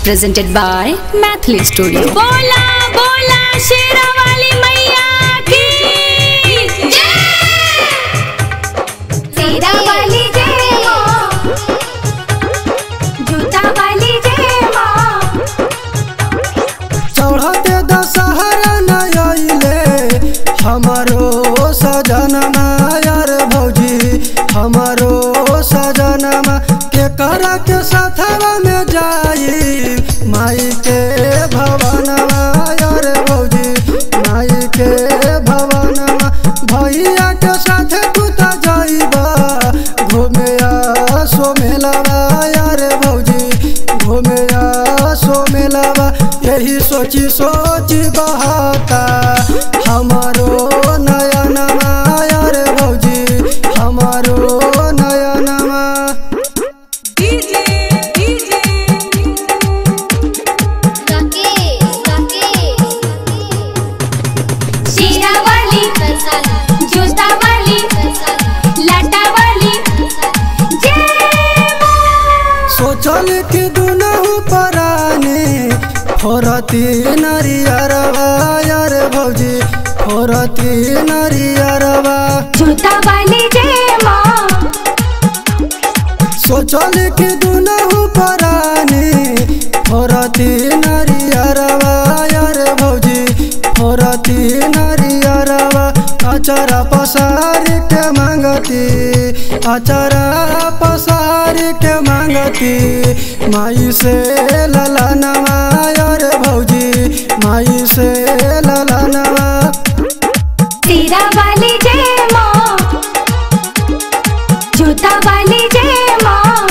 presented by Mathli Studio. बोला बोला शेरा वाली मैया की तेरा वाली जय माँ जूता वाली जय माँ चढ़ते दशहरा नयले हमारो सजनमा यार भौजी हमारो सजनमा के करा के साथवा में जाई माई के भवनवा यार भौजी माई के भवनवा भैया के साथे तू त जाइबा घूमे आ सो मेलावा यार भौजी घूमे आ सो मेलावा यही सोची सोची बहाता हमारो नयनमा यार भौजी हमारो नयनमा शीरा वाली जूता वाली लाटा वाली जय माँ सोचल कि दुनहु परानी फोरती नरियरवा यार भौजी फोरती नरियरवा जूता वाली जय माँ सोचल कि दुनहु परानी फोरती नरियरवा यार भौजी फोरती नरियरवा अचरा पसार के मांगती अचरा पसार के मांगती माई से ललनवा यार भौजी माई से ललनवा तेरा वाली जय माँ जूता वाली जय माँ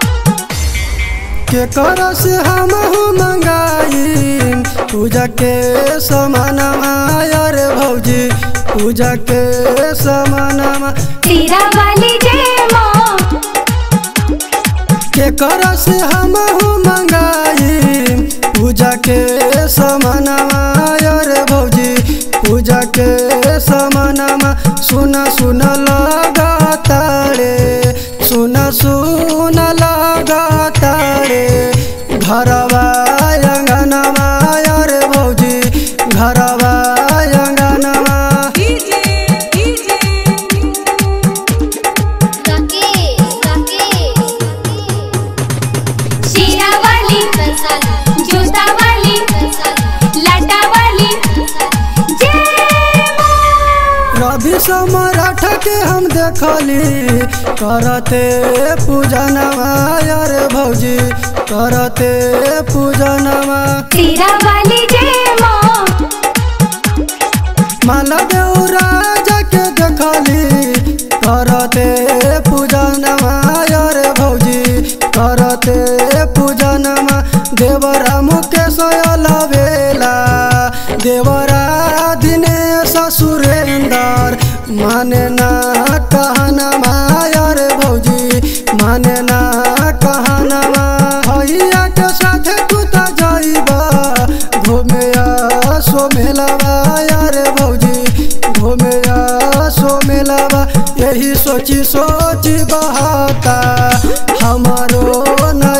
के कर से हम मंगाई पूजा के समानमा यार भौजी पूजा के समानमा तेरा वाली जय माँ के कर से हम मंगाई पूजा के समानमा यार भौजी पूजा के समानमा सुना सुन लगा तारे सुना सुन लगा तारे घरवा अंगनवा यार भौजी घरवा अंगनवा शीरा वाली जूता वाली लाटा वाली जय माँ रवि समराठ के हम देखली करते पूजनवा यार भौजी करते पूजनवा तेरा वाली जय माँ मालदेव राजा के देखली करते पूजनवा यार भौजी करते पूजनवा देवरा मुकेश लवेला देवरा दिनेश सुरेंदर माने ना कहनवा यार भौजी माने ना कहनवा भैया के साथे तू त जाइबा घूमे आ सो मेलावा यार भौजी घूमे आ सो मेलावा यही सोची सोची बहाता हमारो न